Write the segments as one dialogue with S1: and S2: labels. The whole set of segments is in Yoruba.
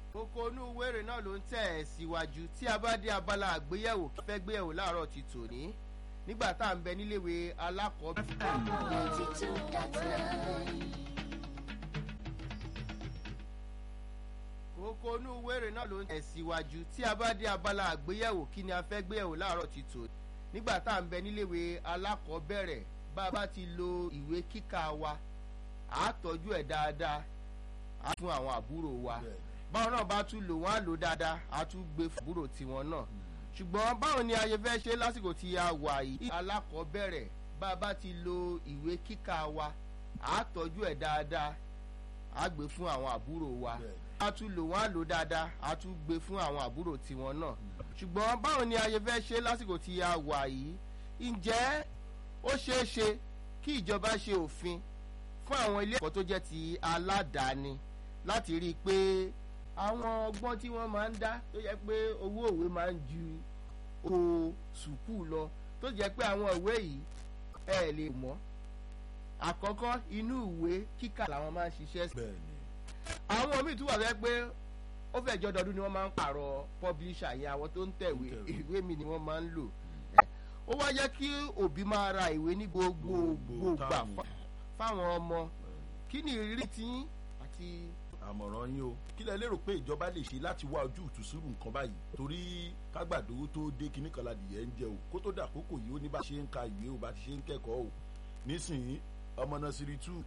S1: kókó inú wéré náà ló ń tẹ̀ ẹ́ síwájú tí a bá dé abala àgbéyẹ̀wò kí fẹ́ gbéyẹ̀wò láàárọ̀ ti tòní nígbà tá à ń bẹ níléèwé alákọ̀ọ́bẹ̀rẹ̀. kókó inú wéré náà ló ń tẹ̀ ẹ́ síwájú tí a bá dé abala àgbéyẹ̀wò kí ni a fẹ́ gbéyẹ̀wò láàárọ̀ ti tòní nígbà tá à ń bẹ níléèwé alákọ̀ọ́bẹ̀rẹ̀ bá a bá ti lo ìwé kíkà wa àá tọ́jú ẹ̀ dáadáa á fún àwọn àbúrò wa báwọn náà bá tún lò wọ́n á lò dáadáa á tún gbé fàbúrò tiwọn náà ṣùgbọ́n báwo ni ayé fẹ́ ṣe lásìkò tí a wà yìí alákọ̀ọ́bẹ̀rẹ̀ bá a bá ti lo ìwé kíkà wa àá tọ́jú ẹ̀ dáadáa á gbé fún àwọn àbúrò wa á tún lò wọ́n á lò dáadáa á tún gbé fún àwọn àbúrò tiwọn náà ṣùgbọ́n báwo ni ayé fẹ́ ṣe lásìkò tí a wà yìí ǹjẹ́ ó ṣeé ṣe kí ìjọba ṣe òfin fún àwọn ilé ẹ̀kọ́ tó jẹ́ ti aládàáni láti rí i pé àwọn ọgbọ́n tí wọ́n máa ń dá tó jẹ́ pé owó òwe máa ń ju owó sùkúù lọ tó jẹ́ pé àwọn ìwé yìí ẹ lè mọ̀ àkọ́kọ́ inú ìwé kíkà làwọn máa ń ṣiṣẹ́ sí. àwọn míì tún wà fẹ́ pé ó fẹ́ jọ dọdún ni wọ́n máa ń pààrọ̀ publisher yẹn àwọn tó ń tẹ̀wé ìwé mi ni wọ́n máa ń lò ó wá jẹ́ kí òbí máa ra ìwé ní gbogbo gbà fáwọn ọmọ kí ni ìrírí tí àti.
S2: àmọ̀ràn yín o kí lẹ lérò pé ìjọba lè ṣe láti wá ojú ìtúsírù nǹkan báyìí torí kágbàdo tó dé kinní kan ládìyẹ ń jẹ o kó tó dà kókò yìí ó ní bá ṣe ń ka ìwé o bá ti ṣe ń kẹ́kọ̀ọ́ o nísìnyí ọmọ nursery two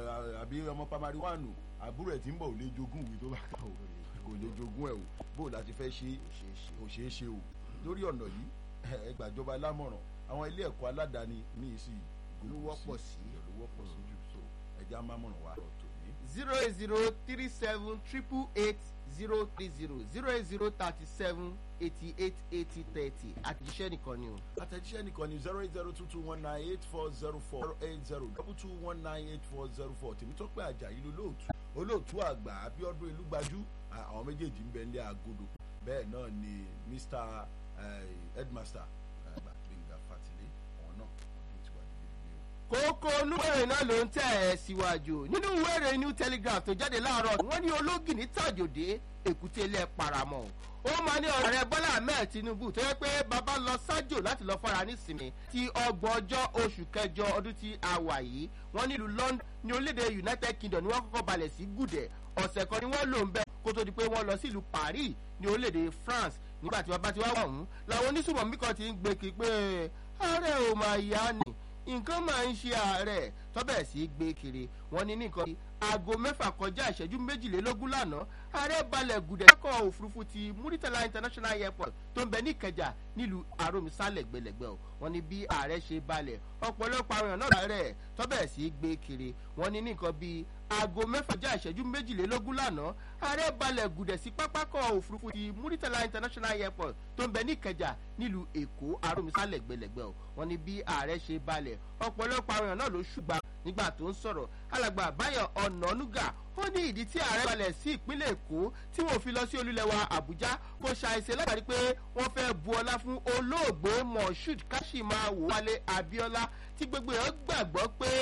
S2: àbí ọmọ primary one o àbúrò ẹ̀ tí ń bọ̀ ò lè jogún ìwé tó bá kà o kò lè jogún ẹ̀ o bó o láti fẹ́ ṣe kò ṣeé ṣe o lórí ọ̀nà yìí ẹ gbàjọba lámọ̀ràn àwọn ilé ẹ̀kọ́ aládàáni ní ìsì
S1: ló wọ́pọ̀ sí
S2: ló wọ́pọ̀ sí jù so ẹja mámọ̀ràn wa tòní.
S1: zero eight zero three seven triple eight zero three zero zero eight zero thirty seven eighty eight eighty thirty àtẹ̀jíṣẹ́ nìkan ni o.
S2: àtẹ̀jíṣẹ́ nìkan ni zero eight zero two two one nine eight four zero four zero eight zero double two one nine eight four zero four tèmítọ́pẹ́ àjàyí lolóòtú olóòtú àgbà abiodun ìlúgbajú àwọn méjèèjì ń bẹ ní agodo bẹ́ẹ̀ náà ni mr headmaster gbẹ̀ngà fatile àwọn náà wọ́n ti wà nílé ilé o.
S1: kókó olúwèrè náà ló ń tẹ̀ ẹ́ síwájú nínú ìwéèrè new telegraph tó jáde láàárọ̀ wọ́n ní ológìní tàjòdè èkúté ilẹ̀ paramọ́ ó máa ní ọ̀rẹ́ bọ́lá ahmed tinubu tó yẹ pé bàbá lọ sájò láti lọ fara nísìnyí ti ọgbọ̀n ọjọ́ oṣù kẹjọ ọdún tí a wà yìí wọ́n nílùú london ní orílẹ̀-èdè united kingdom ni wọ́n kọ́kọ́ balẹ̀ sí gùdẹ̀ ọ̀sẹ̀ kan ni wọ́n lò ń bẹ́ kó tó di pé wọ́n lọ sílùú paris ní orílẹ̀-èdè france nígbà tí bàbá ti wá wà ọ̀hún làwọn oníṣùmọ̀mí kan ti ń gbé kí pé ààrẹ ò máa yá ni nǹkan máa ń ṣe ààrẹ tọ́bẹ̀ sí gbé kiri wọ́n ní nìkan aago mẹ́fà kọjá ìṣẹ́jú méjìlélógún lánàá ààrẹ balẹ̀ gùdẹ̀ lọ́kọ̀ òfurufú ti muritala international airport tó ń bẹ ní ìkẹjà nílùú àròmísà lẹ́gbẹ̀lẹ́gbẹ̀ o wọ́n ní bí ààrẹ ṣe balẹ̀ ọ̀pọ̀lọpọ̀ àwọn èèyàn náà ààrẹ tọ́bẹ̀ sí gbé kiri wọ́n ní nìkan bíi aago mẹ́fà já ìṣẹ́jú méjìlélógún lánàá ààrẹ balẹ̀ gùdẹ̀ sí pápákọ̀ òfurufú ti muritala international airport tó ń bẹ ní ìkẹjà nílùú èkó àròmísà lẹ́gbẹ̀lẹ́gbẹ̀ o wọ́n ní bí ààrẹ ṣe balẹ̀ ọ̀pọ̀lọpọ̀ àwọn èèyàn náà ló ṣùgbà nígbà tó ń sọ̀rọ̀ alàgbà báyọ̀ ọ̀nànúgà ó ní ìdí tí ààrẹ balẹ̀ sí ìpínlẹ̀ èkó tí wọ́n fi lọ sí olúlẹ̀wà àbújá kò ṣàìṣe látàrí pé wọ́n fẹ́ bu ọlá fún olóògbé moshood kashimawo wálé abiola tí gbogbo èèyàn gbàgbọ́ pé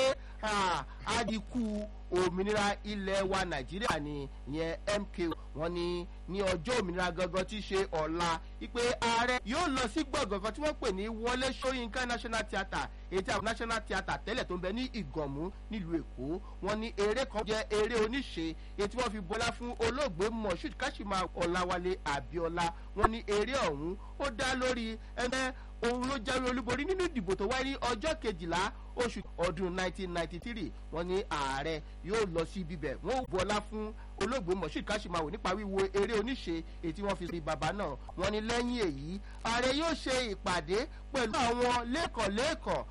S1: àdìkú òmìnira ilẹ̀ wa nàìjíríà ni ìyẹn mk wọn ní ní ọjọ́ òmìnira gangan tí í ṣe ọ̀la wípé ààrẹ yóò lọ sí gbọ̀ngàn kan tí wọ́n pè ní wọlé sọyìnká national theatre èyí tí àwọn national theatre tẹ́lẹ̀ tó ń bẹ ní ìgànmú nílùú èkó wọn ní eré kan jẹ́ eré oníṣe èyí tí wọ́n fi bọ́lá fún olóògbé moshood kashima ọ̀làwálé abiola wọn ní eré ọ̀hún ó dá lórí ẹgbẹ́ òun ló jáwé olúborí nínú ìdìbò tó wáyé ní ọjọ́ kejìlá oṣù ọdún 1993 wọn ní ààrẹ yóò lọ sí ibibẹ̀ wọn ò bọ́lá fún olóògbé moshood kashimawo nípa wíwo eré oníṣe èyí tí wọ́n fi rí bàbá náà wọn ní lẹ́yìn èyí ààrẹ yóò ṣe ìpàdé pẹ̀lú àwọn lẹ́kọ̀ọ́ lẹ́kọ̀ọ́